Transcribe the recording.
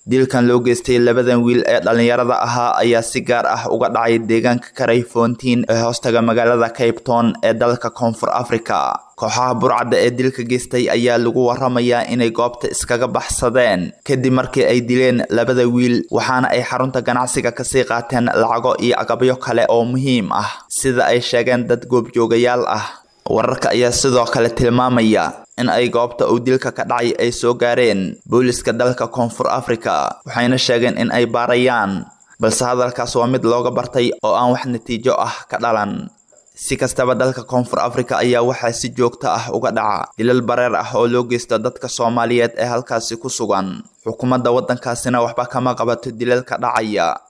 dilkan loo geystay labadan wiil ee dhallinyarada ahaa ayaa si gaar ah uga dhacay deegaanka karay foontiin ee hoostaga magaalada cape town ee dalka koonfur africa kooxaha burcadda ee dilka geystay ayaa lagu waramayaa inay goobta iskaga baxsadeen kadib markii ay dileen labada wiil waxaana ay xarunta ganacsiga kasii qaateen lacago iyo agabyo kale oo muhiim ah sida ay sheegeen dad goobjoogayaal ah wararka ayaa sidoo kale tilmaamaya in ay goobta uu dilka ka dhacay ay soo gaareen booliska dalka koonfur africa waxayna sheegeen in ay baarayaan balse hadalkaas waa mid looga bartay oo aan wax natiijo ah ka dhalan si kastaba dalka koonfur africa ayaa waxaa si joogto ah uga dhaca dilal bareer ah oo loo geysto dadka soomaaliyeed ee halkaasi ku sugan xukuumadda waddankaasina waxba kama qabato dilalka dhacaya